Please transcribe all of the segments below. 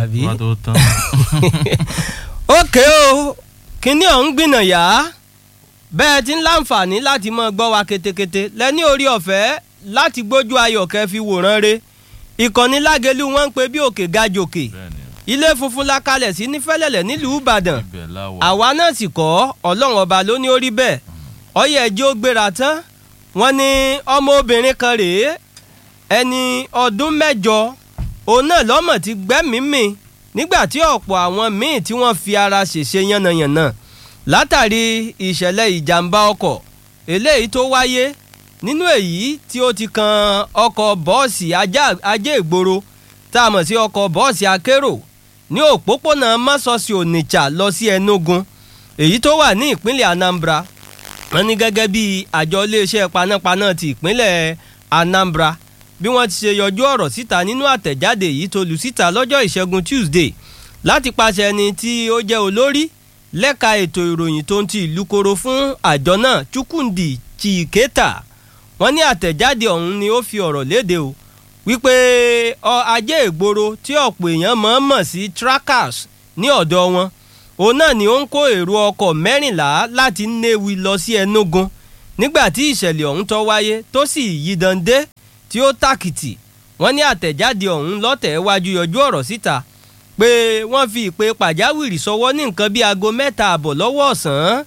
àbí. wá tó tán. ókè o kínní ọ̀hún gbìnà yá bẹ́ẹ̀ ti ń láǹfààní láti máa gbọ́ wa ketekete lẹ́ní orí ọ̀fẹ́ láti gbójú ayọ̀kẹ́ fi wòran re ìkànnì lágẹ̀lú wọn ń pe bí òkè ga jòkè bẹ́ẹ̀ni ilé funfun la kalẹ̀ sí ní fẹ́lẹ́lẹ̀ nílùú ìbàdàn ibẹ̀ láwọ̀. àwa náà sì kọ́ ọlọ́run ọba ló ní ó rí bẹ́ẹ̀ ọyẹ ẹjẹ́ ó gbéra tán wọ́n ní ọmọbìnrin kan rèé ẹni ọdún mẹ́jọ òun náà lọ́mọ ti gbẹ́mìí-mì nígbà tí ọ̀pọ̀ àwọn míì tí wọ́n fi ara ṣèṣe yánnayànna látàrí ìṣẹ̀lẹ̀ ìjàmbá ọkọ̀ eléyìí tó wáyé nínú èyí tí ó ti kan ọkọ̀ bọ́ọ̀sì ajá- ajé ìgboro tá a mọ̀ sí ọkọ̀ bọ́ọ̀sì akérò ní òpópónà mọ́sọ̀ọ̀sì onitsha lọ sí enugu èyí tó wà ní ìpínlẹ̀ anambra wọ́n ní gẹ́gẹ́ bí àjọ iléeṣẹ́ panápaná ti ìpínlẹ̀ anambra bí wọ́n ti ṣe yọjú ọ̀rọ̀ síta nínú àtẹ̀jáde yìí tó lù síta lọ́jọ́ ìṣẹ́gun tuesday láti pàṣẹ ẹni tí ó jẹ́ olórí lẹ́ka ètò ìròyìn tó ń ti ìlú koro fún àjọ náà chukwundi chiketa wọ́n ní àtẹ̀jáde ọ̀hún ni ó fi ọ̀rọ̀ léde o wípé ọ ajé ìgboro tí ọ̀pọ̀ èèyàn mọ̀ mọ̀ sí trackers ní ọ̀dọ̀ wọn òun náà ni ó ń kó èrò ọkọ̀ mẹ́rìnlá láti Nnewi lọ sí Enugu nígbà tí ìṣẹ̀lẹ̀ ọ̀hún tó wáyé tó sì yídan dé tí ó tàkìtì wọ́n ní àtẹ̀jáde ọ̀hún lọ́tẹ̀ wájú yọjú ọ̀rọ̀ síta pé wọ́n fi ìpè pàjáwìrì sọwọ́ ní nǹkan bíi aago mẹ́ta àbọ̀ lọ́wọ́ ọ̀sán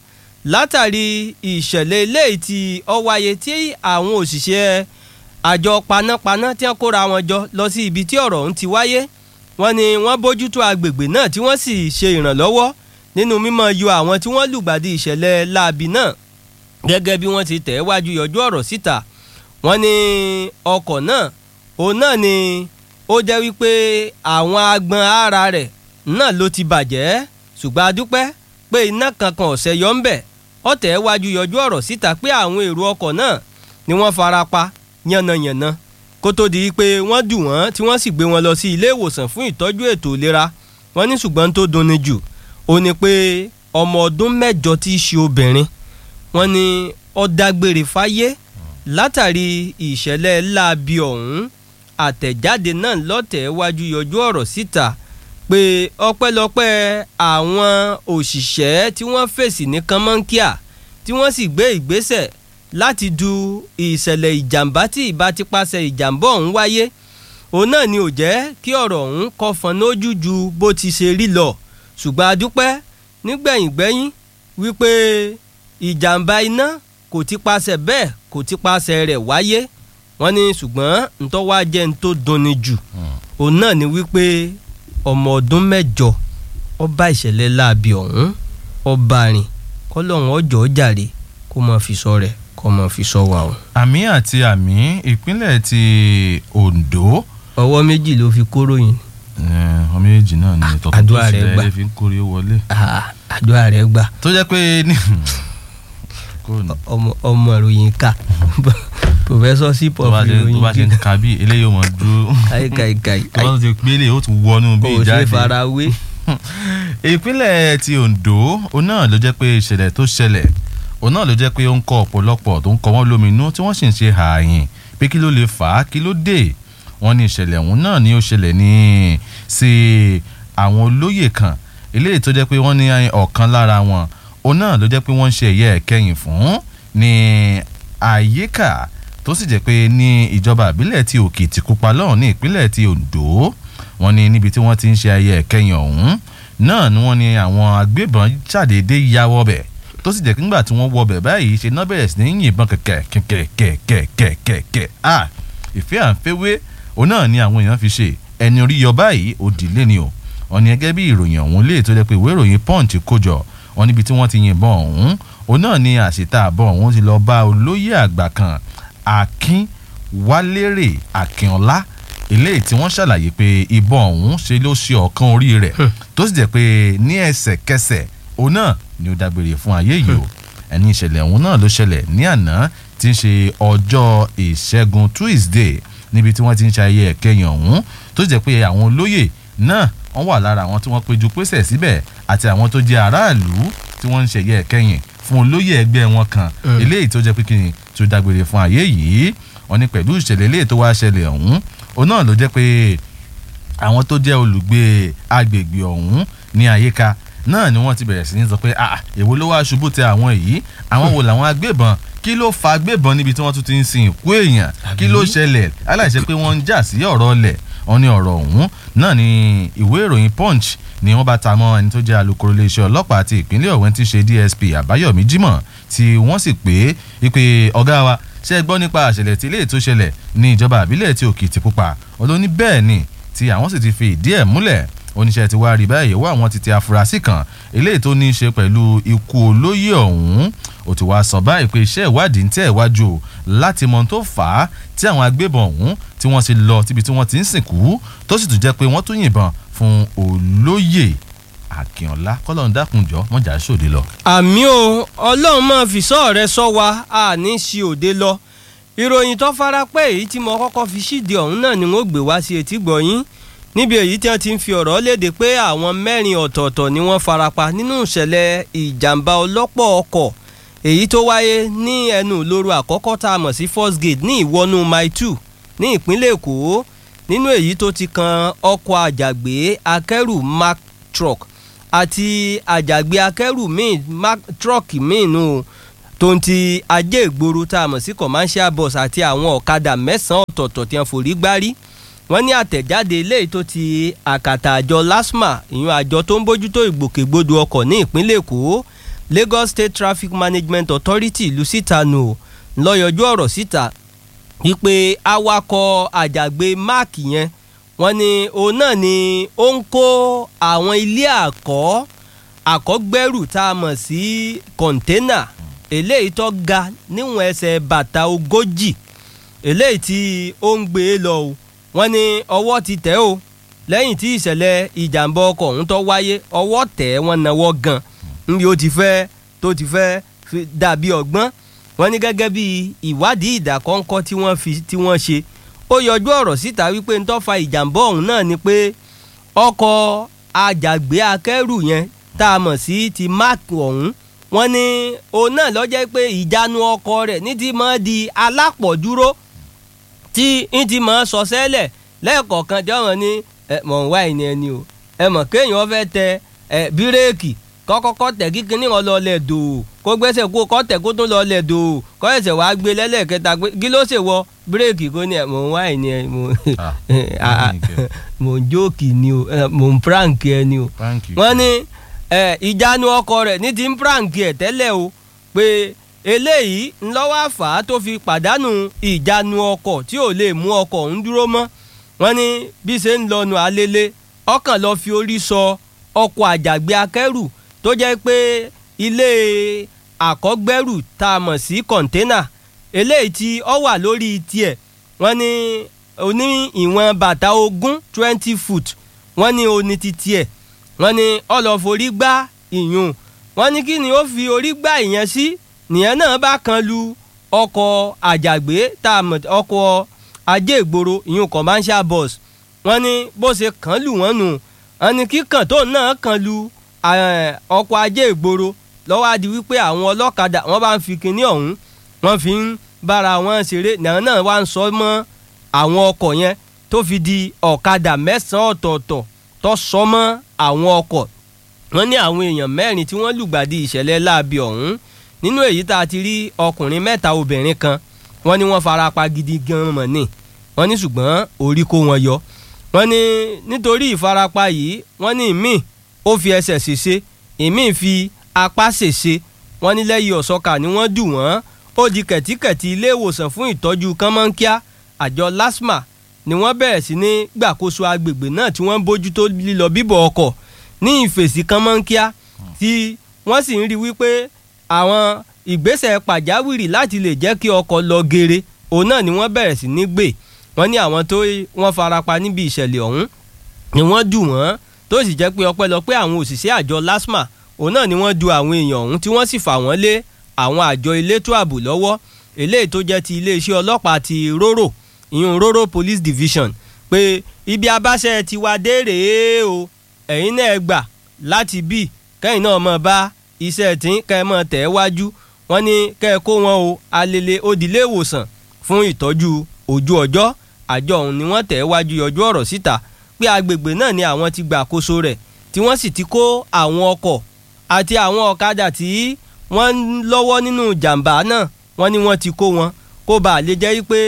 látàrí ìṣẹ̀lẹ̀ eléyìí tí ó wáyé tí àwọn òṣìṣẹ́ àjọ panápaná tí wọ́n kóra wọn jọ lọ sí ibi tí ọ̀rọ̀ ọ̀hún ti wáyé wọ́n ní wọ́n bójútó agbègbè náà tí wọ́n sì ṣe ìrànlọ́wọ́ nínú mímọ́ yọ àwọn tí wọ́n lùgbàdì ìṣẹ̀lẹ̀ láabi náà gẹ́gẹ́ bí wọ́n ti tẹ̀ wájú yọjú ọ̀rọ̀ síta wọ́n ní ọkọ̀ náà òun náà ni ó jẹ́ wípé àwọn agbọn ara rẹ̀ náà ló ti bàjẹ́ ṣùgbọ́n a dúpẹ́ pé iná kankan ọ̀sẹ̀ yọ ń bẹ̀ ọ̀tẹ̀ wájú yọjú ọ̀rọ̀ síta pé àwọn èrò ọkọ̀ náà ni wọ́n fara pa yánnayànna kó tó di pé wọ́n dù wọ́n tí wọ́n sì gbé wọn lọ sí ilé ìwòsàn fún ìtọ́jú ètò ìlera wọ́n ní ṣùgbọ́n tó dunni jù ó ní pé ọmọ ọdún mẹ́jọ tí í ṣe obìnrin wọ́n ní ó dágbére fáyé látàrí ìṣẹ̀lẹ̀ láabi ọ̀hún àtẹ̀jáde náà lọ́tẹ̀ wájú yọjú ọ̀rọ̀ síta pé ọpẹ́lọpẹ́ àwọn òṣìṣẹ́ tí wọ́n fèsì ní kánmọ́nkíà tí wọ́n sì gbé ìgbésẹ̀ láti du ìṣẹ̀lẹ̀ ìjàmbá tí ìbá ti pàṣẹ ìjàmbá ọ̀hún wáyé òun náà ni ò jẹ́ kí ọ̀rọ̀ ọ̀hún kó fọ́n lójú ju bó ti ṣe rí lọ ṣùgbọ́n a dúpẹ́ nígbẹ̀yìngbẹ́yìn wípé ìjàmbá iná kò ti pàṣẹ bẹ́ẹ̀ kò ti pàṣẹ rẹ̀ wáyé wọ́n ní ṣùgbọ́n ntọ́ wá jẹ́ n tó dunni jù òun náà ni wípé ọmọ ọdún mẹ́jọ ó bá ìṣẹ̀lẹ̀ láabi ọ̀hún ó bá rìn kọ́lọ́hún ọjọ́ jàre kó máa fi sọ rẹ̀ kó máa fi sọ wa o. àmì àti àmì ìpínlẹ̀ ti Ondo ọwọ́ méjì ló fi kóró yìí eh, ọmọ méjì náà ni ìtọ́kùn tó àdúrà rẹ̀ ṣẹlẹ̀ gbà. ẹ̀ fi ń kórè wọlé. Ah, àdúrà rẹ̀ gbà tó jẹ́ pé ní. kò ní. ọmọ ọmọ ìròyìn ká pòfẹ́sọ̀ sí tó bá pọ̀fù ṣe tó bá ṣe ìròyìn ń ka bí eléyìí ó mọ̀ dúró. káìkáìkáì tó bá tó ti pélé ó tún wọnú bí kò ṣe ìjáde. farawé ìpínlẹ̀ ti Ondo òun náà ló jẹ́ pé ìṣẹ̀lẹ̀ tó ṣẹlẹ̀ òun náà ló jẹ́ pé ó ń kọ ọ̀pọ̀lọpọ̀ tó ń kọ wọ́n lóminú tí wọ́n sì ń ṣe ààyìn pé kí ló lè fà á kí ló dé wọ́n ní ìṣẹ̀lẹ̀ òun náà ni ó ṣẹlẹ̀ ní sí àwọn olóyè kan eléyìí tó jẹ́ pé wọ́n ní ọ̀kan lára wọn òun náà ló jẹ́ pé wọ́n ń ṣe ẹ̀yẹ ẹ̀kẹyìn fún ní àyíká tó sì jẹ́ pé ní ìjọba ìbílẹ̀ ti Òkìtìpupa lọ́hùn ní ìpínlẹ̀ ti Ondo wọ́n ní níbi tí wọ́n ti ń ṣe ayẹyẹ ẹ̀kẹyìn ọ̀hún náà ni wọ́n ní àwọn agbébọn ṣàdédé ya wọbẹ̀ tó sì jẹ́ kí nígbà tí wọ́n wọbẹ̀ báyìí ṣe náà bẹ̀rẹ̀ sí ní yìnbọn kẹ̀kẹ́ kẹ̀kẹ́ kẹ̀kẹ́ kẹ̀kẹ́ à ìfẹ́ à ń fẹ́wé òun náà ni àwọn èèyàn fi ṣe ẹni orí yọ báyìí òdìlé ni o wọ́n ní gẹ́gẹ́ bí ìròyìn ọ̀hún lè tó jẹ́ pé ìwé ìròyìn Punch kójọ wọ́n níbi tí wọ́n ti yìnbọn ọ̀hún òun náà ni àṣetà àbọ̀ ọ̀hún ti lọ bá olóyè àgbà kan Akin Wálérè Akínọlá eléyìí tí wọ́n ṣàlàyé pé ìbọn ọ̀hún ṣe ló ṣe ọ̀kan orí rẹ̀ tó sì jẹ́ pé ní ẹsẹ̀kẹsẹ̀ òun náà ni ó dágbére fún ayé yìí o ẹni ìṣẹ̀lẹ̀ ọ̀hún náà ló ṣẹlẹ̀ ní àná tí ń ṣe ọjọ́ ìṣẹ́gun Tuesday níbi tí wọ́n ti ń ṣe ayẹyẹ ẹ̀kẹyìn ọ̀hún tó sì jẹ́ pé àwọn olóyè náà wọ́n wà lára àwọn tí wọ́n péjú pésẹ̀ síbẹ̀ àti àwọn tó jẹ́ aráàlú tí wọ́n ń ṣe ẹ̀yẹ ẹ̀kẹyìn fún olóyè ẹgbẹ́ wọn kan eléyìí tó jẹ́ pé kí ni tó dágbére fún ayé yìí wọ́n ní pẹ̀lú ìṣẹ̀lẹ̀ eléyìí tó wá ṣẹlẹ̀ ọ̀hún òun náà ló jẹ́ pé àwọn tó jẹ́ olùgbé agbègbè ọ̀hún ní àyíká náà ni wọ́n ti bẹ̀rẹ̀ sí ní sọ pé ah èwo ló wá ṣubú tẹ àwọn yìí àwọn wo làwọn agbébọn kí ló fa agbébọn níbi tí wọ́n tún ti ń sin ìkú èèyàn kí ló ṣẹlẹ̀ aláìṣe pé wọ́n ń jà sí ọ̀rọ̀ ọlẹ̀ wọ́n ní ọ̀rọ̀ ọ̀hún náà ni ìwé ìròyìn punch ni wọ́n bá ta mọ́ ẹni tó jẹ́ alukoro iléeṣẹ́ ọlọ́pàá ti ìpínlẹ̀ ọ̀wẹ́n ti ṣe dsp àbáyọ̀mí jimoh tí wọ́n sì pé wípé ọ̀gá wa ṣe gbọ́ nípa àṣẹlẹ̀ tí ilé ètò ṣẹlẹ̀ ní ìjọba àbílẹ̀ ti òkìtìpupa olóní bẹ́ẹ̀ ni tí àwọn sì ti fi ìdí ẹ̀ múlẹ̀ oníṣẹ́ ti wá rí báyìí wá àwọn ti ti afurasí kan eléyìí tó ní í ṣe pẹ̀lú ikú olóyè ọ̀hún ó ti wá sọ báyìí pé iṣẹ́ ìwádìí ń tẹ̀ iwájú o láti mọ ohun tó fà á tí àwọn agbébọn ọ̀hún tí wọ́n ti lọ síbi tí wọ́n ti ń sìnkú tó sì tún jẹ́ pé wọ́n tún yìnbọn fún olóyè akínọlá kọlọ́run dákunjọ́ mọ́jà sóde lọ. àmì o ọlọ́run máa fi sọ́ọ̀ rẹ sọ wa a ní sí òde lọ ìròyìn tó fara pẹ́ èyí tí mo kọ́kọ́ fi ṣíde ọ̀hún náà ni wọ́n gbé wá sí etí gbọ̀nyìn níbi èyí tí wọ́n ti ń fi ọ̀rọ̀ léde pé àwọn mẹ́rin ọ̀tọ̀ọ̀tọ̀ ni wọ́n farapa nínú ìṣẹ̀lẹ̀ ìjàmbá ọlọ́pọ̀ ọkọ̀ èyí tó wáyé ní ẹnu ìloro àkọ́kọ́ tá a mọ̀ sí first gate ní ìwọ́nú mile two ní ìpínlẹ̀ èkó nínú èyí tó ti kan ọkọ̀ àjàgbé akẹ́rù mark truck àti àjàgbé akẹ́rù míì mark truck míì nù tó ń ti ajé ìgboro tá a mọ̀ sí commercial bus àti àwọn ọ̀kadà mẹ́sàn-án ọ̀tọ̀ọ̀tọ̀ tí wọ́n forí gbárí wọ́n ní àtẹ̀jáde eléyìí tó ti àkàtà àjọ lasma ìyún àjọ tó ń bójútó ìgbòkègbodò ọkọ̀ ní ìpínlẹ̀ èkó lagos state traffic management authority ìlú síta nù lọ́yọ̀jú ọ̀rọ̀ síta wípé awakọ̀ àjàgbé mark yẹn wọ́n ní òun náà ni ó ń kó àwọn ilé àkọ́ àkọ́gbẹ́rù tá a mọ̀ sí kọ̀ńténà eléyìí tó ga níwọ̀n ẹsẹ̀ bàtà ogójì eléyìí tí ó ń gbé e lọ o wọ́n ní ọwọ́ ti tẹ̀ o lẹ́yìn tí ìṣẹ̀lẹ̀ ìjàmbá ọkọ̀ ọ̀hún tó wáyé ọwọ́ tẹ̀ wọ́n náwó gan níbi ó ti fẹ́ tó ti fẹ́ dàbí ọgbọ́n wọ́n ní gẹ́gẹ́ bí ìwádìí ìdàkọ́ńkọ́ tí wọ́n fi tí wọ́n ṣe ó yọjú ọ̀rọ̀ síta wípé ń tó fa ìjàmbá ọ̀hún náà ni pé ọkọ̀ àjàgbé akẹ́rù yẹn tá a mọ̀ sí ti mark ọ̀hún wọ́n ní òun náà ló jẹ́ pé ìjánu ọkọ̀ rẹ̀ ní ti máa di alápọ̀dúró tí ń ti máa sọ sẹ́lẹ̀ lẹ́ẹ̀kọ̀ọ̀kan tí wọ́n ní mọ̀ ń wá ìní ẹni o ẹ mọ̀ kéèyàn fẹ́ tẹ bírèkì kọ́kọ́kọ́ tẹ̀ kí kinní wọn lọ lẹ̀ dò kó gbẹ́sẹ̀ kó kọ́ tẹ̀ kó tún lọ lẹ̀ dò kọ́ ẹ̀sẹ̀ wàá gbé lẹ́lẹ́kẹta pé kí ló ṣe wọ bírèkì kó ní ẹ̀ mọ̀ ń wá ìní ẹ̀ mọ̀ ń jókì ni o mọ̀ ń prank ẹ ni o wọ́n ní ìjánu ọkọ rẹ̀ ní ti ń prank ẹ̀ tẹ́lẹ̀ o pé eléyìí ńlọ́wọ́ àfà tó fi pàdánù ìjánu ọkọ̀ tí ò lè mú ọkọ̀ ń dúró mọ́ wọ́n ní bí ṣe ń lọ́nu alélé ọkàn lọ fi orí sọ ọkọ̀ àjàgbé akẹ́rù tó jẹ́ pé ilé àkọ́gbẹ́rù tá a mọ̀ sí kọ̀ńténà eléyìí tí ó wà lórí tiẹ̀ wọ́n ní oní ìwọ̀n bàtà ogún twenty foot wọ́n ní oní ti tiẹ̀ wọ́n ní ọlọ́forí gbá ìyún wọ́n ní kí ni ó fi orí gbá ìyẹn sí nìyẹn náà bá kan lu ọkọ̀ àjàgbé tá a mọ̀ ọkọ̀ ajé ìgboro ìyún commercial bus wọ́n ní bó ṣe kàn lù wọ́n nù wọ́n ní kíkàn tó náà kan lu ọkọ̀ ajé ìgboro lọ́wọ́ adi wípé àwọn ọlọ́kadà wọ́n bá ń fi kinní ọ̀hún wọ́n fi ń bára wọn ṣeré náà náà wá ń sọ mọ́ àwọn ọkọ̀ yẹn tó fi di ọ̀kadà mẹ́sàn-án ọ̀tọ̀ọ̀tọ̀ tó sọ mọ́ àwọn ọkọ̀ wọ́n ní àwọn èèyàn mẹ́rin tí wọ́n lùgbàdì ìṣẹ̀lẹ̀ láabi ọ̀hún nínú èyí tá a ti rí ọkùnrin mẹ́ta obìnrin kan wọ́n ní wọ́n fara pa gidi gan mọ̀ ní wọ́n ní ṣùgbọ́n orí kó wọn yọ wọ́n ní nítorí ìfarapa yìí wọ́n ní ìmíì ó fi ẹsẹ̀ ṣèṣe ìmíì fi apá ṣèṣe wọ́n ní lẹ́yìn ọ̀sọ́kà ni wọ́n dù wọ́n ó di kẹ̀tíkẹ̀tí ilé ìwòsàn fún ìtọ́jú kánmọ́nkíá àjọ lasma ni wọ́n bẹ̀rẹ̀ sí ní gbàkóso agbègbè náà tí wọ́n ń bójútó lílọ bíbọ̀ ọkọ̀ ní ìfèsì kánmọ́nkíá tí wọ́n sì ń rí wípé àwọn ìgbésẹ̀ pàjáwìrì láti lè jẹ́ kí ọkọ̀ lọ geere òun náà ni wọ́n bẹ̀rẹ̀ sí ní gbé wọ́n ní àwọn tó wọ́n farapa níbi ìṣẹ̀lẹ̀ ọ̀hún ni wọ́n dù wọ́n tó sì jẹ́ pé ọpẹ́lọpẹ́ àwọn òṣìṣẹ́ àjọ lasma òun náà ni wọ́n du àwọn èèyàn ọ̀hún tí wọ́n sì fà wọ́n lé àwọn àjọ elétò ààbò lọ́wọ́ eléyìí tó jẹ́ ti iléeṣẹ́ ọlọ́pàá ti róró ìyún róró police division pé ibi abáṣẹ ti wá dé rèé o ẹ̀yin náà gbà láti bí kẹ́yìn náà mọ̀ bá iṣẹ́ tí kẹ́ ẹ mọ̀ tẹ̀ wájú wọ́n ní kẹ́ ẹ kó wọn o alele òdìlé ìwòsàn fún ìtọ́jú ojú ọjọ́ àjọ ọ̀hún ni wọ́n tẹ̀ wájú yọjú ọ̀rọ̀ síta pé agbègbè náà ni àwọn ti gbà àkóso rẹ̀ tí wọ́n sì ti kó àwọn ọkọ̀ àti àwọn ọ̀kadà tí wọ́n ń lọ́wọ́ nínú jàǹbá náà wọ́n ní wọ́n ti kó wọn kó bá a lè jẹ́ pé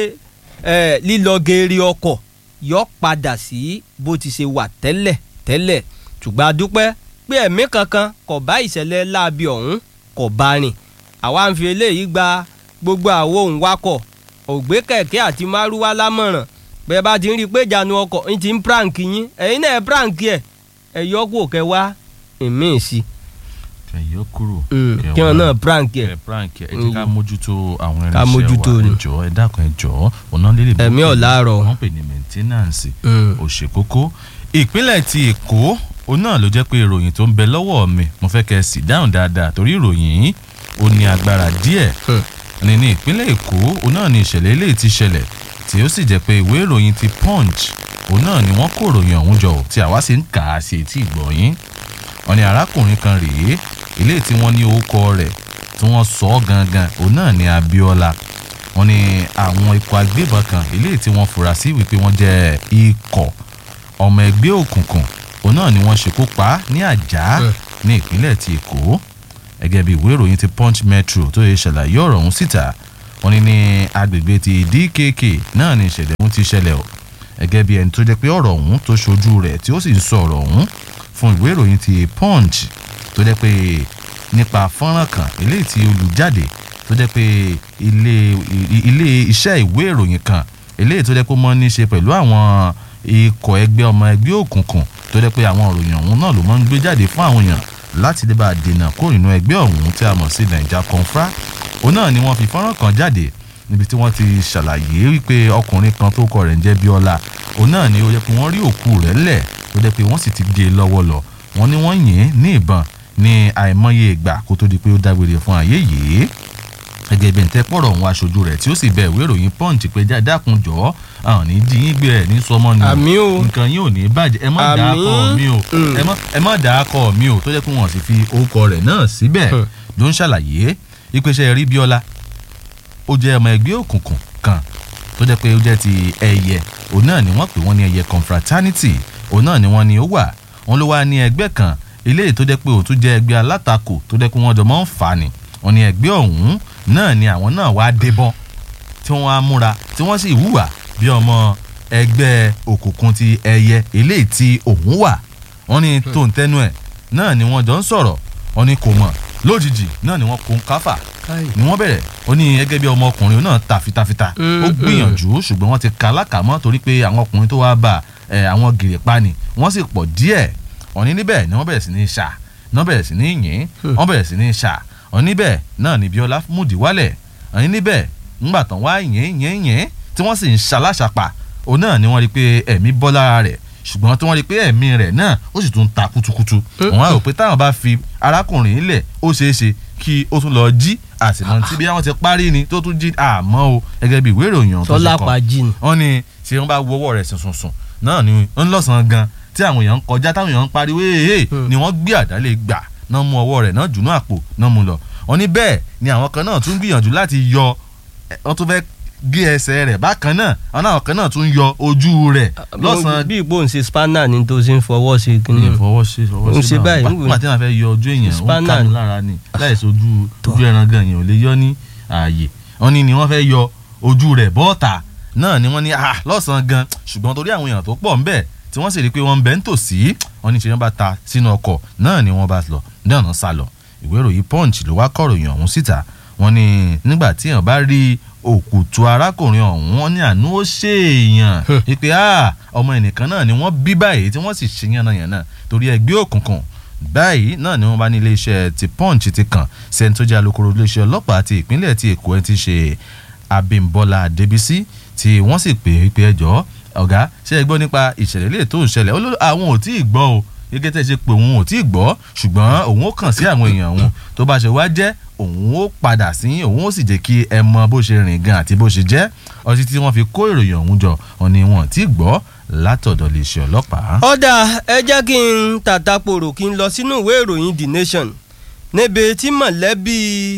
lílọ geere ọkọ̀ yọ padà sí bó ti ṣe wà tẹ́lẹ̀ tẹ́lẹ̀ ṣùgbọ́n a dúpẹ́ pé ẹ̀mí kankan kò bá ìṣẹ̀lẹ̀ láabi ọ̀hún kò bá rìn àwa ń fi eléyìí gba gbogbo àwọn òun wakọ̀ ògbé kẹ̀kẹ́ àti márúwá lámọ̀ràn bẹ́ẹ̀ bá ti ń rí i pé ìjánu ọkọ̀ ń ti ń prank yín ẹ̀yin náà ẹ̀ prank ẹ̀ ẹ̀ yọ kó kẹ wá ìmíì sí i kẹyọ kúrò. kí wọn náà prank ẹ. ẹ prank ẹ ẹ jẹ́ ká mójútó àwọn Ká irinṣẹ́ mójútó wa ni. ẹ jọ̀ọ́ ẹ dákun ẹ jọ̀ọ́ ọ̀nà lílè bó Ẹ̀mí pè- ọ̀làárọ̀. wọ́n pè ní maintenance Mm. ó ṣe kókó ìpínlẹ̀ ti èkó òun náà ló jẹ́ pé ìròyìn tó ń bẹ lọ́wọ́ mi mo fẹ́ kẹ́ ẹ sì dáhùn dáadáa torí ìròyìn yìí ó ní agbára díẹ̀ Hmm. ní ní ìpínlẹ̀ èkó òun náà ní ìṣẹ̀lẹ̀ eléyìí ti ṣẹlẹ̀ tí ó sì jẹ́ pé ìwé ìròyìn ti punch òun náà ni wọ́n kó ìròyìn ọ̀hún jọ tí àwa sì ń kà á sí etí ìgbọ̀nyín wọ́n ní arákùnrin kan rèé eléyìí tí wọ́n ní orúkọ rẹ̀ tí wọ́n sọ ọ́ gangan òun náà ní abiola wọ́n ní àwọn ikọ̀ agbébọn kan eléyìí tí wọ́n fura sí wípé wọ́n jẹ́ ikọ̀ ọmọ ẹgbẹ́ òkùnkùn òun náà ni wọ́n ṣekú pa á ní àjá Hmm. ní ìpínlẹ̀ ti èkó gẹ́gẹ́ bí ìwé ìròyìn ti punch metro tó yẹ ṣàlàyé ọ̀rọ̀ ọ̀hún síta wọ́n ní ní agbègbè ti dkk náà ni ìṣẹ̀lẹ̀ ọ̀hún ti ṣẹlẹ̀ o gẹ́gẹ́ bí ẹni tó jẹ́ pé ọ̀rọ̀ ọ̀hún tó ṣojú rẹ̀ tí ó sì ń sọ ọ̀rọ̀ ọ̀hún fún ìwé ìròyìn ti punch tó jẹ́ pé nípa fọ́nrán kan eléyìí tí olùjáde tó jẹ́ pé ilé i- ilé iṣẹ́ ìwé ìròyìn kan eléyìí tó jẹ́ pé ó mọ́ ní ṣe pẹ̀lú àwọn ikọ̀ ẹgbẹ́ ọmọ ẹgbẹ́ òkùnkùn tó jẹ́ pé àwọn ìròyìn ọ̀hún náà ló máa ń gbé jáde fún àwọn èèyàn láti lè bá a dènà kó nínú ẹgbẹ́ ọ̀hún tí a mọ̀ sí naija confra òun náà ni wọ́n fi fọ́nrán kan jáde níbi tí wọ́n ti ṣàlàyé wípé ọkùnrin kan tó kọ rẹ̀ ń jẹ́ bíọ́lá òun náà ni ó yẹ pé wọ́n rí òkú rẹ̀ lẹ̀ tó jẹ́ pé wọ́n sì ti gé e lọ́wọ́ lọ wọ́n ní wọ́n yìn ín ní ìbọn ní àìmọye ìgbà kó tó di pé ó dágbére fún ayé yìí gẹ́gẹ́ bí ntẹ́ pọ̀rọ̀ òun aṣojú rẹ̀ tí ó sì bẹ ìwé ìròyìn punch pé já- dákun jọ àwọn ní jí yín gbé ẹ̀ ní sọmọ ni Àmì o. nǹkan yín ò ní bàjẹ́ ẹ má Àmì. dà á kọ mi o Mm. ẹ má ẹ má dà á kọ mi o tó jẹ́ pé wọ́n sì fi orúkọ rẹ̀ náà síbẹ̀ Hmm. ló ń ṣàlàyé ìpèsè rí bíọ́lá ó jẹ́ ọmọ ẹgbẹ́ òkùnkùn kan tó jẹ́ pé ó jẹ́ ti ẹyẹ òun náà ni wọ́n pè wọ́n ní ẹyẹ confraternity òun náà ni wọ́n ní ó wà wọ́n ló wá ní ẹgbẹ́ kan eléyìí tó jẹ́ pé òun tún jẹ́ ẹgbẹ́ alátakò tó jẹ́ pé wọ́n jọ máa ń fà á ni wọ́n ní ẹgbẹ́ ọ̀hún náà ni àwọn náà wá débọ́n tí wọ́n á múra tí wọ́n sì hùwà bí ọmọ ẹgbẹ́ òkùnkùn ti ẹyẹ eléyìí tí òun wà wọ́n ní tó ń tẹnu ẹ̀ náà ni wọ́n jọ ń sọ̀rọ̀ wọ́n ní kò mọ̀ lójijì náà ni wọ́n kó ń káfà ni wọ́n bẹ̀rẹ̀ ó ní gẹ́gẹ́ bí ọmọkùnrin náà ta fitafita Mm, ó gbìyànjú ṣùgbọ́n wọ́n ti ka lákàmọ́ torí pé àwọn ọkùnrin tó wáá bá ẹ, àwọn gèrè pa ni wọ́n sì pọ̀ díẹ̀ wọ́n ní níbẹ̀ ni wọ́n bẹ̀rẹ̀ sí ní ṣà wọ́n bẹ̀rẹ̀ sí ní yìn wọ́n bẹ̀rẹ̀ sí ní ṣà wọ́n níbẹ̀ náà ni Bíọ́lá múdi wálẹ̀ wọ́n ní níbẹ̀ ńgbà tán wá yìn yìn yìn tí wọ́n sì ń ṣaláṣàpà òun náà ni wọ́n rí pé ẹ̀mí bọ́ lára rẹ̀ ṣùgbọ́n tí wọ́n rí pé ẹ̀mí rẹ̀ náà ó sì tún ta kutukutu wọ́n á rò pé táwọn bá fi arákùnrin ilẹ̀ ó ṣeé ṣe kí ó tún lọ jí àtìmọ́ tí bí wọ́n ti parí ni tó tún jí àmọ́ o gẹ́gẹ́ bí ìwé ìròyìn ọ̀hún tó ṣe tọ́lá kọ pàjì ni. wọ́n ní tí wọ́n bá wo ọwọ́ rẹ̀ sùnsùnsùn náà ni ń lọ́sàn-án gan tí àwọn èèyàn ń kọjá táwọn èèyàn ń pariwo ee Hmm. ni wọ́n gbé àdálé gbà náà mú ọwọ́ rẹ̀ náà jùnú àpò náà mú lọ wọ́n ní bẹ́ẹ̀ ni àwọn kan náà tún gbìyànjú láti yọ ẹ, wọ́n tún fẹ́ gé ẹsẹ̀ rẹ̀ bákan náà àwọn náà kan náà tún yọ ojú rẹ̀ lọ́sàn-án bí ìgbó ń ṣe spanner ni tó ṣe ń fọwọ́ sí ní kínní. ìfọwọ́ ṣe fọwọ́ ń ṣe ṣe báyìí, ń wò. nígbà tí wọ́n fẹ́ yọ ojú èèyàn ó ń Spanner ká ní ni. lára ni láì sojú Tọ́. ojú ẹran gan èèyàn ò lè yọ ní ààyè wọ́n ní ni wọ́n fẹ́ yọ ojú rẹ̀ bọ́ọ̀tà náà ni wọ́n ní ah lọ́sàn-án gan ṣùgbọ́n torí àwọn èèyàn tó pọ̀ ń bẹ̀ tí wọ́n sì rí i pé wọ́n ń bẹ ń tòsí wọ́n ní ṣe wọ́n bá ta sínú ọkọ̀ náà ni wọ́n bá lọ náà náà sá lọ ìwé ìròyìn punch ló wá kọ̀ròyìn ọ̀hún síta wọ́n ní nígbà tí èèyàn bá rí òkùtù arákùnrin ọ̀hún wọ́n ní àánú ó ṣèèyàn wípé ah ọmọ ẹnìkan náà ni wọ́n bí báyìí tí wọ́n sì ṣe yànnàyànnà torí ẹgbẹ́ òkùnkùn báyìí náà ni wọ́n bá ní iléeṣẹ́ ti punch ti kàn sẹ́ni tó jẹ́ alukoro iléeṣẹ́ ọlọ́pàá ti ìpínlẹ̀ ti èkó ẹ̀ ti ṣe abimbola adébísí tí wọ́n sì pè é pé ẹjọ́ ọ̀gá ṣe é gbọ́ nípa ìṣẹ̀lẹ̀ lè tó ń ṣẹlẹ̀ ó ló àwọn ò tí ì gbọ́ o gẹ́gẹ́ tẹ́ ṣe pé òun ò tí ì gbọ́ ṣùgbọ́n òun ó kàn sí àwọn èèyàn òun tó bá ṣe wá jẹ́ òun ó padà sí òun ó sì jẹ́ kí ẹ mọ bó ṣe rìn gan àti bó ṣe jẹ́ ọtí tí wọ́n fi kó ìròyìn ọ̀hún jọ ọ̀ni wọn ò tí ì gbọ́ látọ̀dọ̀ iléeṣẹ́ ọlọ́pàá. ọ̀dà ẹ jẹ́ kí n tàtàpòrò kí n lọ sínú ìwé ìròyìn the nation níbi tí mọ̀lẹ́bí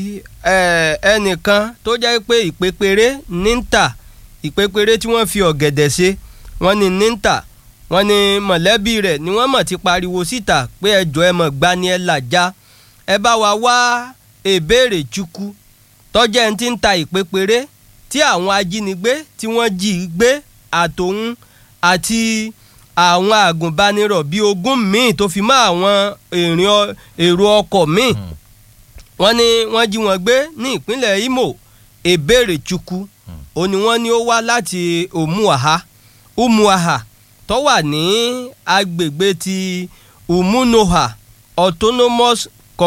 ẹ, ẹnìkan tó jẹ́ pé ìpépéré ní ń tà ìpépéré tí wọ́n fi ọ̀gẹ̀dẹ̀ ṣe wọ́n ní ní ń tà wọ́n ní mọ̀lẹ́bí rẹ̀ ni wọ́n mọ̀ ti pariwo síta pé ẹjọ́ ẹ mọ̀ gbani ẹ làjá ẹ bá wa wá èbèrè chukwu tọ́jẹ́ ń ti ń ta ìpépéré tí àwọn ajínigbé tí wọ́n jí i gbé àtòun àti àwọn àgùnbánirọ̀ bíi ogún míì tó fi mọ́ àwọn èrò ọkọ̀ míì wọ́n ní wọ́n jí wọn gbé ní ìpínlẹ̀ Imo èbèrè chukwu ó ní wọ́n ní ó wá láti Umuaha Umuaha tó wà ní agbègbè ti Umunoha Autonomous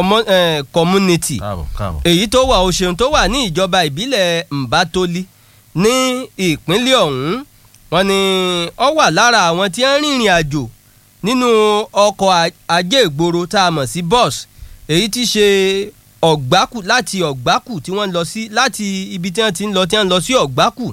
Community èyí tó wà Òṣèun tó wà ní ìjọba ìbílẹ̀ Mbatoli ní ìpínlẹ̀ ọ̀hún wọ́n ní ó wà lára àwọn tí ń rìnrìn àjò nínú ọkọ̀ ajé ìgboro tá a mọ̀ sí bus èyí tí ṣe ọ̀gbákù láti ọ̀gbákù tí wọ́n lọ sí láti ibi tí wọ́n ti ń lọ tí wọ́n lọ sí ọ̀gbákù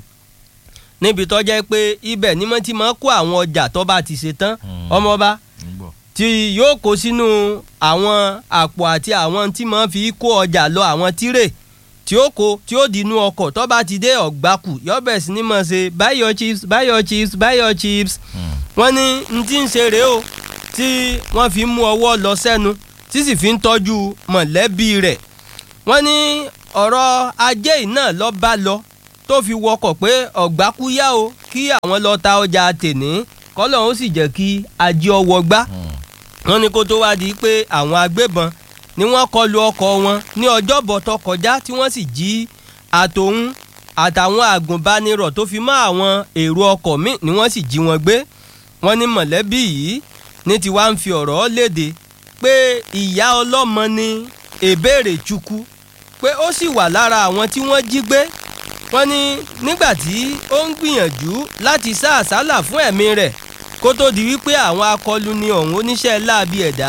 níbi tó jẹ́ pé ibẹ̀ ni wọ́n ti máa kó àwọn ọjà tó bá ti ṣe tán ọmọọba tí yóò kó sínú àwọn àpò àti àwọn tí máa fi kó ọjà lọ àwọn tírè tí ó kó tí ó dínú ọkọ̀ tó bá ti dé ọ̀gbákù yóò bẹ̀ sí ni mọ̀ ṣe buy your chips buy your chips buy your chips wọ́n ní n tí ń ṣe rèé o tí wọ́n fi mú ọwọ́ lọ sẹ́nu tí sì fi ń tọ́jú mọ̀lẹ́bí rẹ̀ wọ́n ní ọ̀rọ̀ ajé yìí náà lọ bá lọ tó fi wọkọ̀ pé ọ̀gbákú yá o kí àwọn lọ ta ọjà tèní kọ́lọ̀ ó sì jẹ́ kí ajé ọwọ́ gbá wọ́n ní kó tó wá di pé àwọn agbébọn ni wọ́n kọlu ọkọ̀ wọn ní ọjọ́bọ̀ tó kọjá tí wọ́n sì jí àtòun àtàwọn àgùnbánirọ̀ tó fi mọ́ àwọn èrò ọkọ̀ míì ni wọ́n sì jí wọn gbé wọ́n ní mọ̀lẹ́bí yìí ní tiwa ń fi ọ̀rọ̀ léde pé ìyá ọlọ́mọ ni èbèrè chukwu pé ó sì wà lára àwọn tí wọ́n jí gbé wọ́n ní nígbà tí ó ń gbìyànjú láti sá àsálà fún ẹ̀mí rẹ̀ kó tó di wípé àwọn akọluni ọ̀hún oníṣẹ́ láabi ẹ̀dá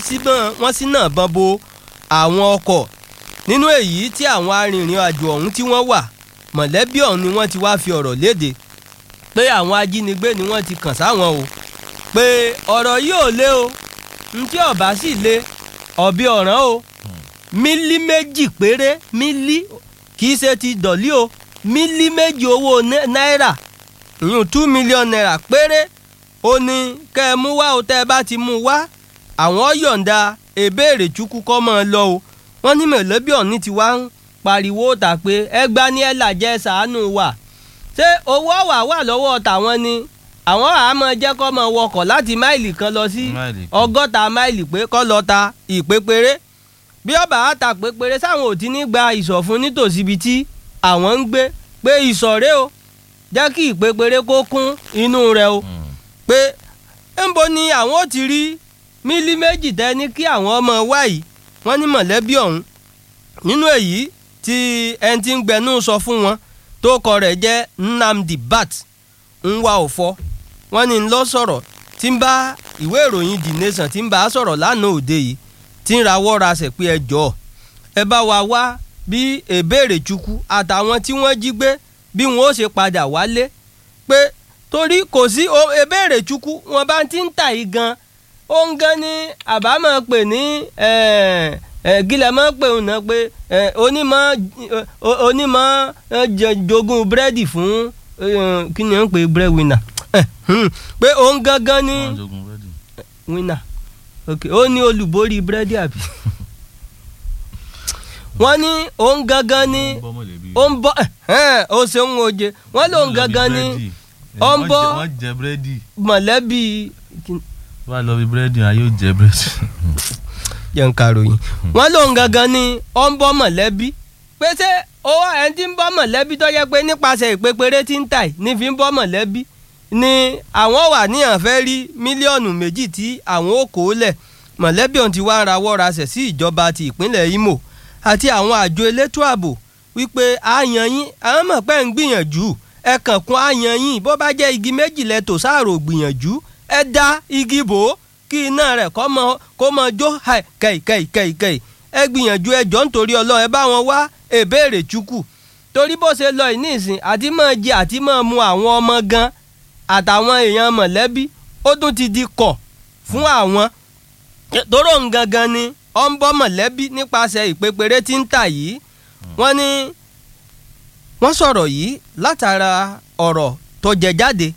wọ́n sì náà bọ́n bo àwọn ọkọ̀ nínú èyí tí àwọn arìnrìn àjò ọ̀hún tí wọ́n wà mọ̀lẹ́bí ọ̀hún ni wọ́n ti wá fi ọ̀rọ̀ léde pé àwọn ajínigbé ni wọ́n ti kàn sáwọn o pé ọ̀rọ̀ yìí ò lé o ntí ọ̀bá sì lé ọ̀bí ọ̀ràn o mílí méjì péré mílí kì í ṣe ti dọ̀lí o mílí méjì owó náírà ìyún two million naira péré ó ní kẹ́ ẹ mú wá o tẹ́ ẹ bá ti mú wá àwọn yọ̀ǹda èbèrè chukwu kọ́ mọ́ ọ lọ o wọ́n ní mọ̀lẹ́bí ọ̀ní ti wá ń pariwo ta pé ẹgbà ní ẹ̀ làjẹ́ sàánú wà ṣé owó ọ̀wà wà lọ́wọ́ tàwọn ni àwọn àmọ́ jẹ́ kọ́ mọ wọkọ̀ láti máìlì kan lọ sí ọgọ́ta máìlì pé kọ́ lọ ta ìpépéré bí ọba á ta pépéré sáwọn ò ti ní gba ìsọ̀fún nítòsí ibi tí àwọn ń gbé pé ìsọ̀rẹ́ o jẹ́ kí ìpépéré kó kún inú rẹ̀ o pé ńbo ni àwọn ò ti rí mílí méjì tẹ́ ní kí àwọn ọmọ wá yìí wọ́n ní mọ̀lẹ́bí ọ̀hún nínú èyí tí ẹni tí ń gbẹnú sọ fún wọn tó kọ rẹ̀ jẹ́ Nnamdi Bat ń wá òfò wọ́n ní lọ sọ̀rọ̀ tí ń bá ìwé ìròyìn The Nation tí ń bá a sọ̀rọ̀ lánàá òde yìí tí ń rawọ́ rasẹ̀ pé ẹ jọ̀ọ́ ẹ bá wa wá bí èbèrè chukwu àtàwọn tí wọ́n jí gbé bí wọ́n ó ṣe padà wálé pé torí kò sí èbèrè chukwu wọn bá ti ń tà yìí gan ó ń gan ní àbámọ̀ pè ní gílẹ̀ mọ́ pé òun náà pé onímọ̀ onímọ̀ jogún búrẹ́dì fún kí ni wọ́n ń pè bread winner pé òun gangan ní winner ok ó ní olùborí búrẹ́dì àbí wọ́n ní òun gangan ní ó ń bọ́ ó ṣeun oje wọ́n lòun gangan ní ó ń bọ́ mọ̀lẹ́bí. wà á lọ bí búrẹ́dì ayé ó jẹ búrẹ́dì. jẹ́ ń karòyìn wọ́n lòun gangan ní ó ń bọ́ mọ̀lẹ́bí pé ṣé owó ẹni tí ń bọ́ mọ̀lẹ́bí tó yẹ pé nípasẹ̀ ìpépéré tí ń tà ní fi ń bọ́ mọ̀lẹ́bí ni àwọn wà ní àǹfẹ́ rí mílíọ̀nù méjì tí àwọn ò kó lẹ̀ mọ̀lẹ́bí ọ̀hún ti wá ń rawọ́ rasẹ̀ sí ìjọba ti ìpínlẹ̀ Imo àti àwọn àjọ elétò ààbò wípé àyàn yín àwọn mọ̀ pé ń gbìyànjú ẹ kàn kún àyàn yín bó bá jẹ́ igi méjì lẹ tò sáàrò gbìyànjú ẹ dá igi bò ó kí iná rẹ̀ kó mọ kó mọ jó kẹ̀kẹ̀kẹ̀kẹ̀ ẹ gbìyànjú ẹ jọ nítorí Ọlọ́run ẹ bá wọn wá èbèrè chukwu torí bó ṣe lọ ìníìsín àti máa jẹ àti máa mu àwọn ọmọ gan àtàwọn èèyàn mọ̀lẹ́bí ó tún ti di kọ̀ fún àwọn tóró ń gangan ni ó ń bọ́ mọ̀lẹ́bí nípasẹ̀ ìpépéré tí ń tà yìí wọ́n ní wọ́n sọ̀rọ̀ yìí látara ọ̀rọ̀ tó jẹ jáde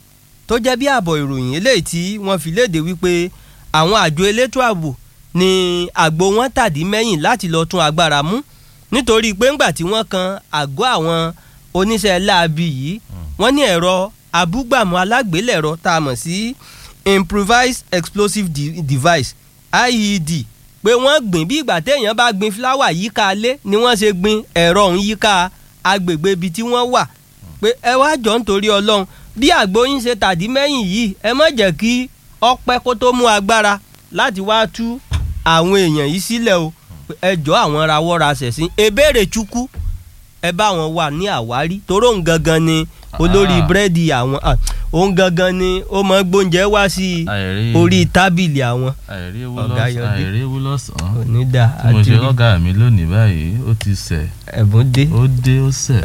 tó jẹ́ bí ààbọ̀ ìròyìn eléyìí tí wọ́n fi léde wípé àwọn àjọ elétò ààbò ni àgbo wọn tàdí mẹ́yìn láti lọ tún agbára mú nítorí pé ńgbà tí wọ́n kan àgọ́ àwọn oníṣẹ́ láabi yìí wọ́n ní ẹ̀rọ abúgbàmù alágbélẹ̀rọ tá a mọ̀ sí improvised explosive de device IED pé wọ́n gbìn bí ìgbà téèyàn bá gbin fúláwà yíká lé ni wọ́n ṣe gbin ẹ̀rọ ọ̀hún yíká agbègbè ibi tí wọ́n wà pé ẹ wá jọ nítorí ọlọ́run bí àgbo yín ṣe tàdí mẹ́yìn yìí ẹ má jẹ́ kí ọpẹ́ kó tó mú agbára láti wá tú àwọn èèyàn yìí sílẹ̀ o ẹ jọ àwọn rawọ́ ra ṣẹ̀sìn ebéèrè chukwu ẹ bá wọn wà ní àwárí toró ń gangan ni olórí búrẹ́dì àwọn òun gangan ni ó mọ gbóúnjẹ wá sí orí tábìlì àwọn. Ọ̀gá Yọdé. àìréwú lọ́sàn-án onídà tí mo àti ṣe lọ́gà mi lónìí báyìí ó ti sẹ̀ ẹ̀bùn dé ó dé ó sẹ̀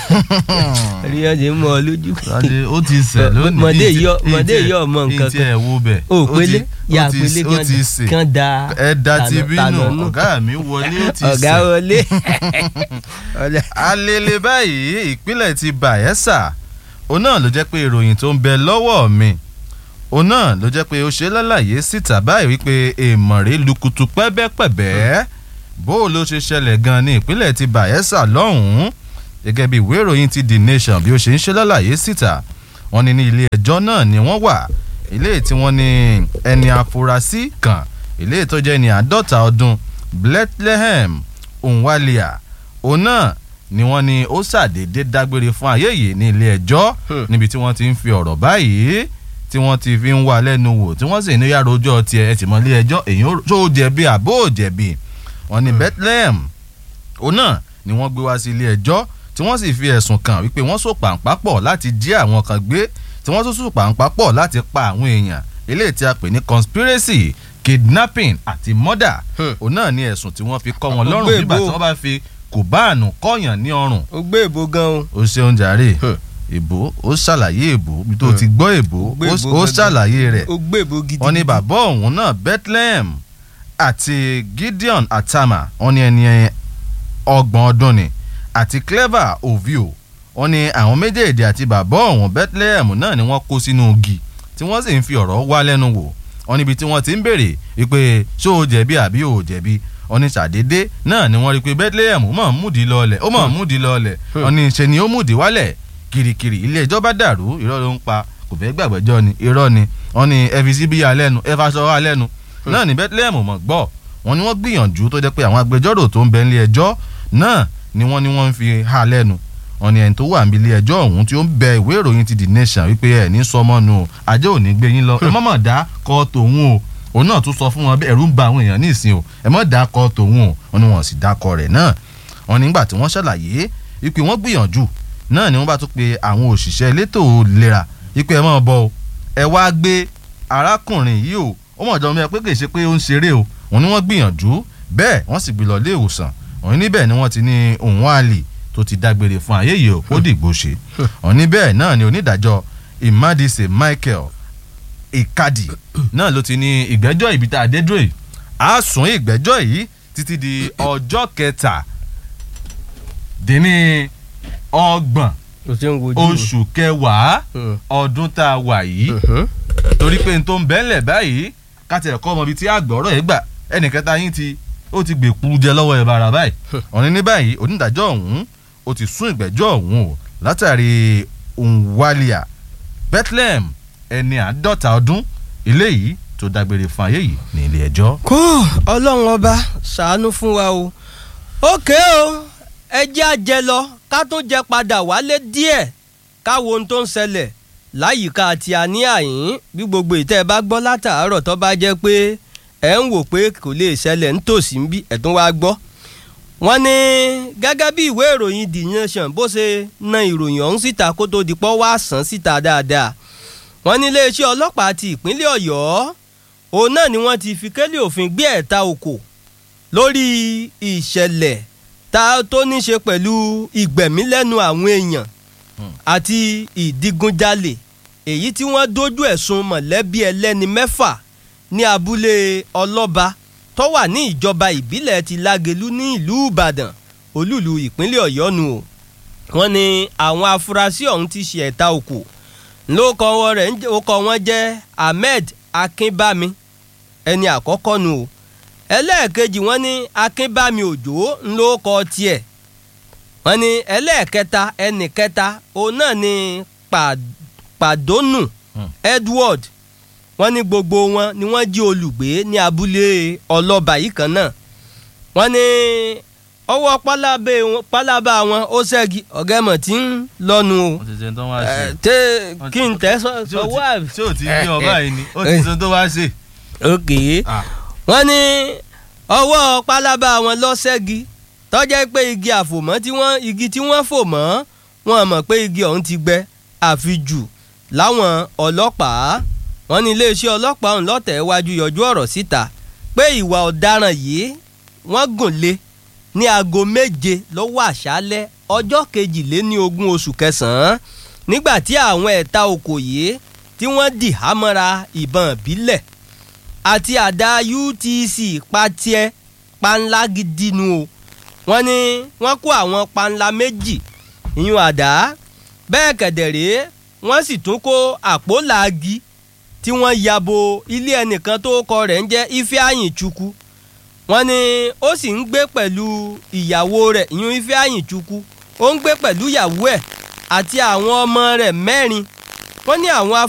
rí ọdẹ mọ ọ lójú. Ládé, ó ti sẹ̀ lónìí Mọ̀dé Ìtì- yọ- Mọ̀dé ìtì- yọ ọmọ nǹkan ìtì ẹ̀ wo bẹ̀ o Ó ti- pélé yà ó ti- pélé ó ti sè kan da ẹ da ti tànà- bínú tànà nù. ọ̀gá mi wọlé ó ti ọ̀gá sẹ̀ wọlé. Ọ̀lẹ. alele báyìí ìpínlẹ̀ ti Bayelsa òun náà ló jẹ́ pé ìròyìn tó ń bẹ lọ́wọ́ mi òun náà ló jẹ́ pé ó ṣe lálàyé síta báyìí wípé èèmọ̀rẹ́ lukutu pẹ́bẹ́pẹ́bẹ́ bó o ló ṣe ṣẹlẹ̀ gan ní ìpínlẹ̀ ti Bayelsa lọ́hùn-ún gẹ́gẹ́ bí ìwé ìròyìn ti The Nation bí ó ṣe ń ṣe lálàyé síta wọ́n ní ní ilé ẹjọ́ náà ni wọ́n wà ilé tí wọ́n ní ẹni afurasí kan ilé tó jẹ́ ní àádọ́ta ọdún Bethlehem Onwalia òun náà ni wọ́n ní ó ṣàdédé dágbére fún ayé yìí ní ilé ẹjọ́ Hmm. níbi tí wọ́n ti ń fi ọ̀rọ̀ báyìí tí wọ́n ti fi ń wá lẹ́nu wò tí wọ́n sì ní yàrá ọjọ́ tiẹ̀ ẹ̀ tì mọ́ ilé ẹjọ́ èyí tó jẹ̀bi àbó ò jẹ̀bi wọ́n ní Bethlehem òun náà ni wọ́n gbé wá sí ilé ẹjọ́ tí wọ́n sì fi ẹ̀sùn kàn wípé wọ́n so pàǹpá pọ̀ láti jí àwọn kan gbé tí wọ́n tún so pàǹpá pọ̀ láti pa àwọn èèyàn eléyìí tí a pè ní conspiracy kidnapping àti murder Hmm. òun náà ni ẹ̀sùn tí wọ́n fi kọ́ wọn Ó lọ́rùn gbé nígbà ìbò. tí wọ́n bá fi kùbáànù kọ́yàn ní ọrùn ó gbé ìbò gan o. ó ṣeun jàre Hmm. èbó ó ṣàlàyé èbó bí tó Hmm. ti gbọ́ èbó Ó gbé ó ìbò ó gangan. ṣàlàyé rẹ̀ ó gbé ìbò gidi. wọ́n ní bàbá òun náà Bethlehem àti Gideon Atama wọ́n ní ẹni ọgbọ̀n ọdún ni àti Clever Ovio wọ́n ní àwọn méjèèjì àti bàbá òun Bethlehem náà ni wọ́n kó sínú igi tí wọ́n sì ń fi ọ̀rọ̀ wá lẹ́nu wò wọ́n níbi tí wọ́n ti ń béèrè wípé ṣó o jẹ̀bi àbí o ò jẹ̀bi wọ́n ní ṣàdédé náà ni wọ́n rí i pé Bethlehem mọ̀ ń múdi lọ́ọ̀lẹ̀ ó mọ̀ ń múdi lọ́ọ̀lẹ̀ wọ́n ní ṣe ni ó múdi wálẹ̀ kirikiri ilé ẹjọ́ bá dàrú irọ́ ló ń pa kò fẹ́ gbàgbẹ́jọ́ ni irọ́ ni wọ́n ní ẹ fi síbí yà lẹ́nu ẹ faṣọ wà lẹ́nu náà ní Bethlehem mọ̀ gbọ́ wọ́n ní wọ́n gbìyànjú tó jẹ́ pé àwọn agbẹjọ́rò tó ń bẹ nílé ẹjọ́ náà ni wọ́n ní wọ́n ń fi ha lẹ́nu wọ́n ní ẹni tó wà níbi ilé ẹjọ́ ọ̀hún tí ó ń bẹ ìwé ìròyìn ti The Nation wípé ẹ̀ ní sọmọ́nu o ajé ò ní gbé yín lọ ẹ má mọ̀ dá kọ́ tòun o òun náà tún sọ fún wọn bẹ́ẹ̀ ẹ̀rù ń ba àwọn èèyàn nísìn o ẹ má dá kọ́ tòun o wọ́n ní wọ́n sì dá kọ́ rẹ̀ náà wọ́n nígbà tí wọ́n ṣàlàyé wípé wọ́n gbìyànjú náà ni wọ́n bá tún pe àwọn òṣìṣẹ́ elétò ìlera wípé ẹ máa bọ̀ o ẹ wá gbé arákùnrin yìí o ó mọ̀ jọmọ́ ẹ pé kì í ṣe pé ó ń ṣeré o wọ́n ní wọ́n gbìyànjú bẹ́ẹ̀ wọ́n sì gbé lọ ilé ìwòsàn wọ́n ní bẹ́ẹ̀ ni wọ́n ti ní òun àlè tó ti dágbére fún ayé yìí o ó dìgbò ṣe wọ́n ní bẹ́ẹ̀ náà ni onídàájọ́ Imadise Michael Ikadi náà ló ti ní ìgbẹ́jọ́ ibi tá a dé dúró yìí á sún ìgbẹ́jọ́ yìí títí di ọjọ́ kẹta dín ní ọgbọ̀n kò sí ń wojú o. oṣù kẹwàá Hmm. ọdún tá a wà yìí Mhm. torí pé n tó ń bẹ́ẹ̀lẹ̀ báyìí káti ẹ̀kọ́ ọmọ bíi tí àgbọ̀rọ̀ ẹ̀ gbà ẹnì kẹta yín ti ó ti gbèkú jẹ lọ́wọ́ ẹ̀ bàrà báyìí ọ̀ní ní báyìí onídàájọ́ ọ̀hún ó ti sún ìgbẹ́jọ́ ọ̀hún o látàrí Onwalia Bethlehem ẹni àádọ́ta ọdún eléyìí tó dágbére fún ayé yìí ní ilé ẹjọ́. kó ọlọ́run ọba ṣàánú fún wa o ókè o ẹ jẹ́ àjẹ lọ ká tún jẹ padà wálé díẹ̀ káwo ohun tó ń ṣẹlẹ̀ láyìíká àti àní àyín bí gbogbo ìtẹ́ ẹ bá gbọ́ látàárọ̀ tó bá jẹ́ pé ẹ̀ ń wò pé kò lè ṣẹlẹ̀ nítòsí ń bí ẹ̀ tún wá gbọ́ wọ́n ní gẹ́gẹ́ bí ìwé ìròyìn The Nation bó ṣe na ìròyìn ọ̀hún síta kó tó di pọ́ wá sàn síta dáadáa wọ́n ní iléeṣẹ́ ọlọ́pàá ti ìpínlẹ̀ Ọ̀yọ́ òun náà ni wọ́n ti fi kélé òfin gbé ẹ̀ta òkò lórí ìṣẹ̀lẹ̀ tá tó ní ṣe pẹ̀lú ìgbẹ̀mílẹ́nu àwọn èèyàn àti ìdigunjalè èyí tí wọ́n dojú ẹ̀sùn mọ̀lẹ́bí ẹlẹ́ni mẹ́fà ní abúlé ọlọ́ba tó wà ní ìjọba ìbílẹ̀ ti lágelú ní ìlú ìbàdàn olúùlú ìpínlẹ̀ ọ̀yọ́ nu o wọ́n ní àwọn afurasí ọ̀hún ti ṣe ẹ̀ta òkò lóko wọn rẹ̀ ń jẹ́- orúkọ wọn jẹ́ ahmed akínbámi ẹni àkọ́kọ́ nu o ẹlẹ́ẹ̀kejì wọ́n ní akínbámi òjò ńlọ́kọ tiẹ̀ wọ́n ní ẹlẹ́ẹ̀kẹta ẹnì kẹta òun náà ní Pa- pàdónù Hmm. edward wọ́n ní gbogbo wọn ni wọ́n jí olùgbé ní abúlé ọlọ́ba yìí kan náà wọ́n ní ọwọ́ pálábá wọn- pálábá wọn ó ṣẹ́gi ọ̀gẹ́mọ̀ tí ń lọ́nu o wọ́n ti ṣe tó wá ṣe. ẹ, tẹ kí n tẹ sọ Ṣé ò sọ ti- wá. ṣé ò ti ní ọba yìí ni ó ti ṣe tó wá ṣe. ok Ah, wọ́n ní ọwọ́ pálábá wọn lọ ṣẹ́gi tọ́jẹ́ pé igi àfòmọ́ tí wọ́n igi tí wọ́n fò mọ́ wọn mọ̀ pé igi ọ̀hún ti gbẹ àfijù láwọn ọlọ́pàá wọ́n ní iléeṣẹ́ ọlọ́pàá ọ̀hún lọ́tẹ̀ wájú yọjú ọ̀rọ̀ síta pé ìwà ọ̀daràn yìí wọ́n gùn lé ní aago méje lọ́wọ́ àṣálẹ́ ọjọ́ kejìléní ogún oṣù kẹsàn-án nígbà tí àwọn ẹ̀ta okò yìí tí wọ́n dì hámọ́ra ìbọn ìbílẹ̀ àti àdá UTC patiẹ panla gidi nu o wọ́n ní wọ́n kó àwọn panla méjì ìyún àdá bẹ́ẹ̀ kẹ̀dẹ̀rẹ́ wọ́n sì tún kó àpò làági tí wọ́n ya bo ilé ẹnìkan tó kọ rẹ̀ ń jẹ́ Ifeanyi Chukwu wọ́n ní ó sì ń gbé pẹ̀lú ìyàwó rẹ̀ ìyún Ifeanyi Chukwu ó ń gbé pẹ̀lú ìyàwó ẹ̀ àti àwọn ọmọ rẹ̀ mẹ́rin wọ́n ní àwọn